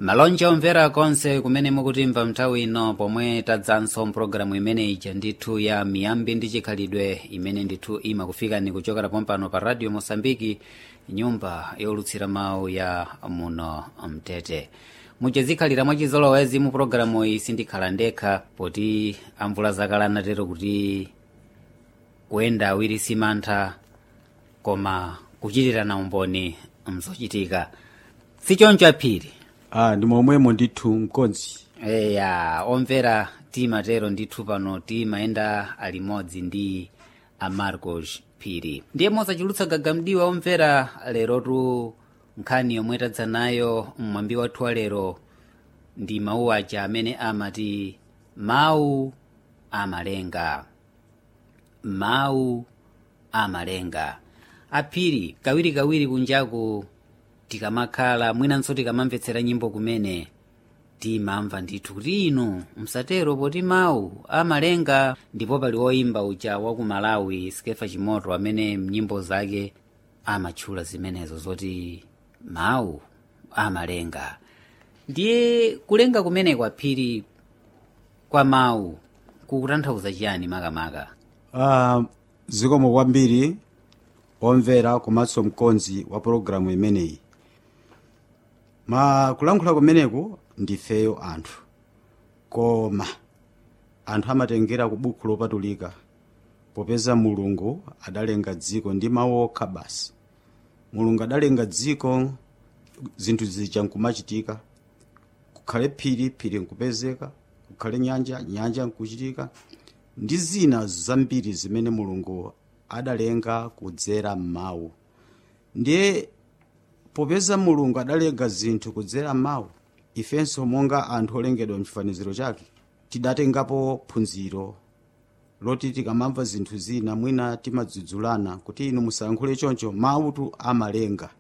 malonje omvera konse kumene mukutimva nthawi ino pomwe tadzanso mpulogalamu imene ija ndithu ya miyambi ndi chikhalidwe imene ndithu imakufikani kuchokera pompano pa radio mosambiki nyumba yolutsira mawu ya muno mtete muchezikhalira mwachizolowezi mu pulogalamu iyi sindikhala ndekha poti amvula zakale anatero kuti kuyenda awiri simantha koma kuchitirana umboni mzochitika sichoncho aphiri ah ndi momwemo ndithu mkonzi eya omvera timatero ndithu pano timayenda alimodzi ndi amarcos phiri ndiye mosachulutsa gagamdiwa omvera lerotu nkhani yomwe tadza nayo mmwambi wathu wa lero ndi mawu aja amene amati mawu amalenga mawu amalenga aphiri kawirikawiri kunjaku tikamakhala mwinanso tikamamvetsera nyimbo kumene timamva ndithu kuti inu msatero poti mawu amalenga ndipo pali woimba uja wa ku malawi skefa chimoto amene mnyimbo zake amatchula zimenezo zoti mawu amalenga ndiye kulenga kumene kwaphiri kwa mawu kukutanthauza chiyani makamaka ah zikomo kwambiri omvera komanso mkonzi wa pologalamu imeneyi ma kulankhula kumeneku ndifeyo anthu koma anthu amatengera ku buku lopatulika popeza mulungu adalenga dziko ndi mawu okha basi mulungu adalenga dziko zinthu zija nkumachitika kukhale phiri phiri nkupezeka kukhale nyanja nyanja nkuchitika ndi zina zambiri zimene mulungu adalenga kudzera m'mawu ndiye popeza mulungu adalenga zinthu kudzera m'mawu ifenso monga anthu olengedwa mchifaniziro chake tidatengapo phunziro loti tikamamva zinthu zina mwina timadzudzulana kuti inu musayankhule choncho mawutu amalenga